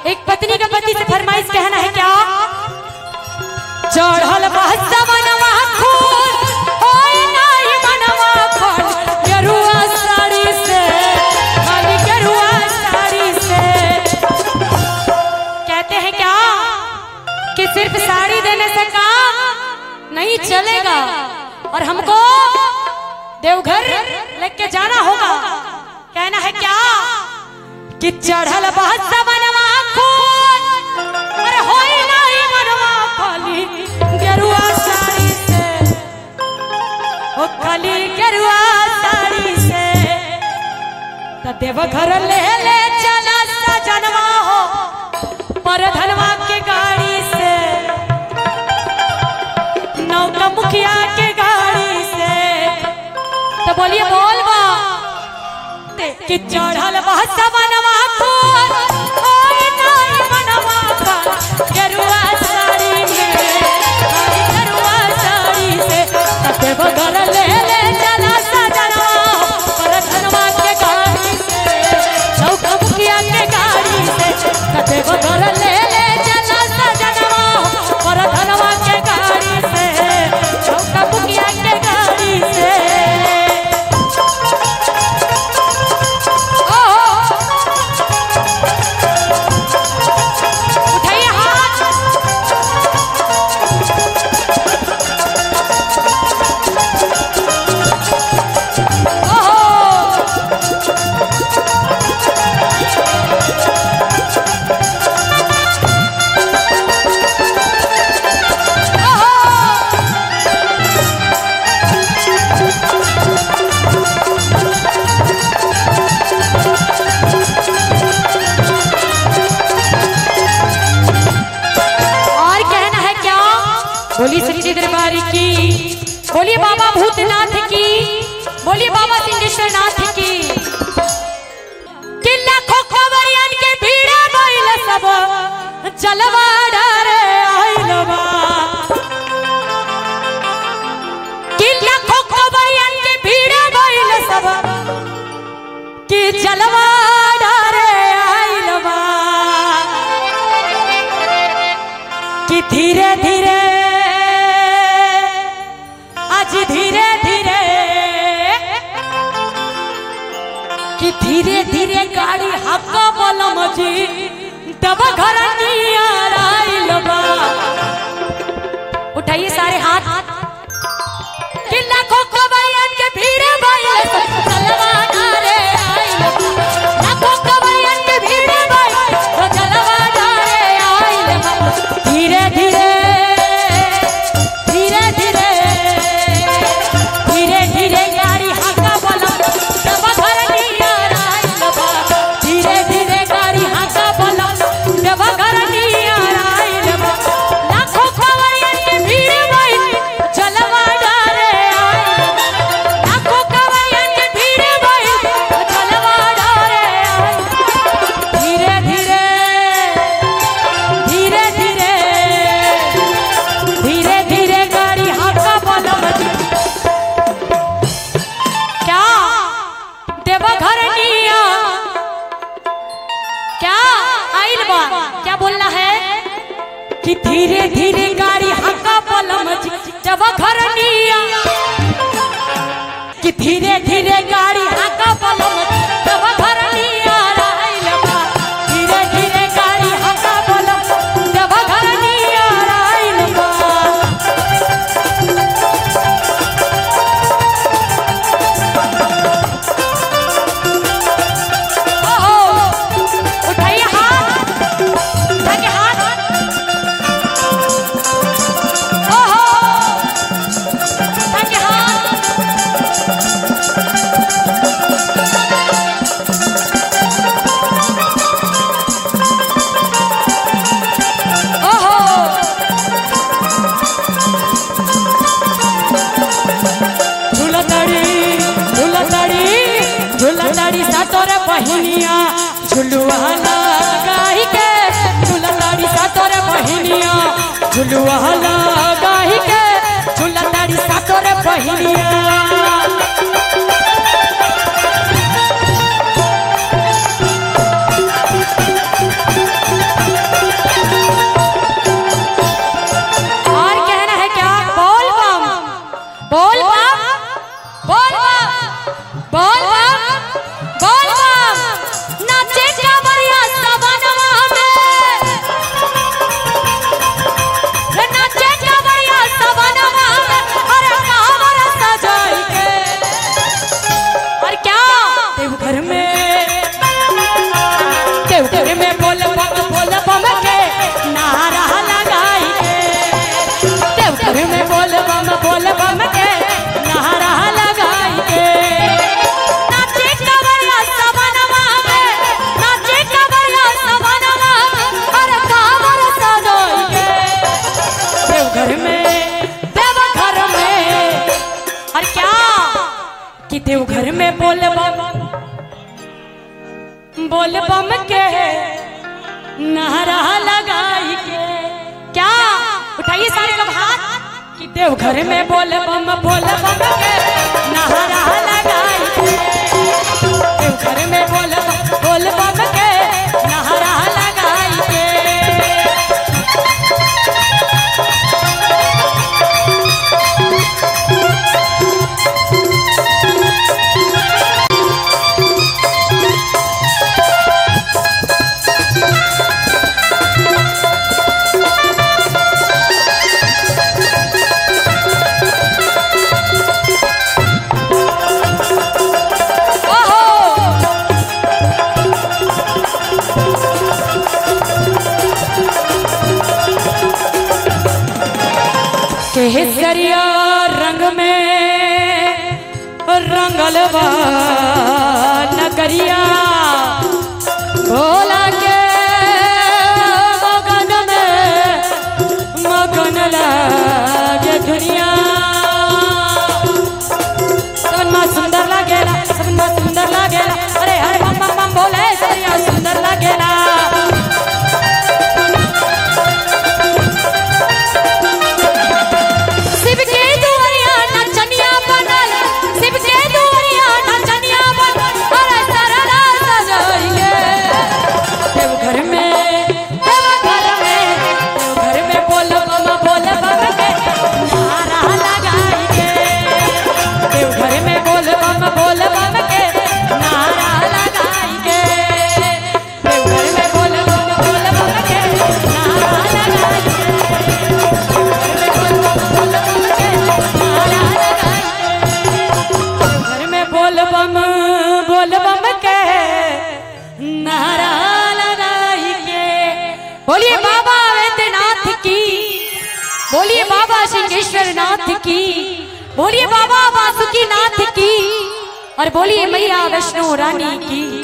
एक पत्नी का पति से फरमाइश कहना है क्या चढ़ल बहसा मनवा खून होई नाही मनवा खून गेरुआ साड़ी से खाली गेरुआ साड़ी से कहते हैं क्या कि सिर्फ साड़ी देने से काम नहीं चलेगा और हमको देवघर लेके जाना होगा कहना है क्या कि चढ़ल बहस बनवा खून अरे होई नहीं मनवा खाली गेरुआ साड़ी से ओ खाली गेरुआ साड़ी से त देवघर ले ले चला सजनवा हो पर धनवा के गाड़ी से नौका मुखिया के गाड़ी से तो बोलिए बोल बा कि चढ़ल बहस बनवा खून होई नहीं मनवा का गेरुआ साड़ी में खाली गेरुआ साड़ी से तते बगर ले ले चला सजनवा पर धनवा के गाड़ी से नौका मुखिया के गाड़ी से तते बगर ले ले चला सजनवा पर धनवा के गाड़ी से नौका मुखिया के गाड़ी से उठाइए हाथ ओहो ओहो और कहना है क्या बोली सच्ची दरबारी की बोलिए बाबा भूतनाथ की बोलिए बाबा सिंहेश्वर नाथ की कि लाखों खबरियन के भीड़ बैल सब जलवा डरे आइल बा कि लाखों खबरियन के भीड़ बैल सब कि जलवा डरे आइल बा कि धीरे धीरे आज धीरे धीरे कि धीरे धीरे गाड़ी हक्का बलम जी दबा घर नियर आइल बा उठाइए सारे हाथ कि लाखों कबरियन के भीड़ भइल चलवा डारे आइल बा। लाखों कबरियन के भीड़ भइल चलवा डारे आइल बा। धीरे धीरे धीरे धीरे धीरे धीरे गाड़ी हाका बोला तब घर नियर आइल बा। धीरे धीरे गाड़ी हाका बोला तब घर नियर आइल बा। लाखों कबरियन के भीड़ भइल चलवा डारे आइल बा। लाखों कबरियन के भीड़ भइल चलवा डारे आइल बा। धीरे धीरे धीरे धीरे धीरे धीरे गाड़ी हाका बलम क्या देवा घर निया क्या आइल बा क्या बोलना है कि धीरे धीरे गाड़ी हाका बलम देवा घर निया कि धीरे धीरे गाड़ी हाका बलम देवा घर निया आइल बा धीरे धीरे गाड़ी हाका बलम देवा घर निया आइल बा ओहो उठाइए हाथ उठा के हाथ ओहो उठा के हाथ ओहो झुलतड़ी झुलतड़ी झुलतड़ी सातोरे बहिनिया झुलुआ लगाई के झुलतड़ी सातोरे बहिनिया झुलुआ लगाई के झुलतड़ी सातोरे बहिनिया में बोल बम बोल बम के नारा लगाई के क्या उठाइए सारे लोग हाथ कि देव घर में बोल बम बोल बम के नारा लगाई के देव घर में बोल बम बोल बम के नारा लगाई के ओहो केसरिया रंग में रंगल बा नगरिया भोला के मगन में मगन लागे दुनिया सबनमा सुंदर लागेला सबनमा सुंदर लागेला अरे हरे बम बम बम बोले सरिया सुंदर लागेला शिव के दुआरिया नचनिया बनल शिव के दुआरिया नचनिया बनल अरे सरला सजइले देव घर में देव घर में देव घर में बोल बम बोल बम के नारा लगाई के देव घर में बोल बम बोल बम के नारा लगाई के देव घर में बोल बम बोल बम के नारा लगाई के घर में बोल बम बोल बम के नारा लगाई के बोलिए बाबा वैद्यनाथ की बोलिए बाबा सिंहेश्वर नाथ की बोलिए बाबा वासुकी नाथ की और बोलिए मैया वैष्णो रानी की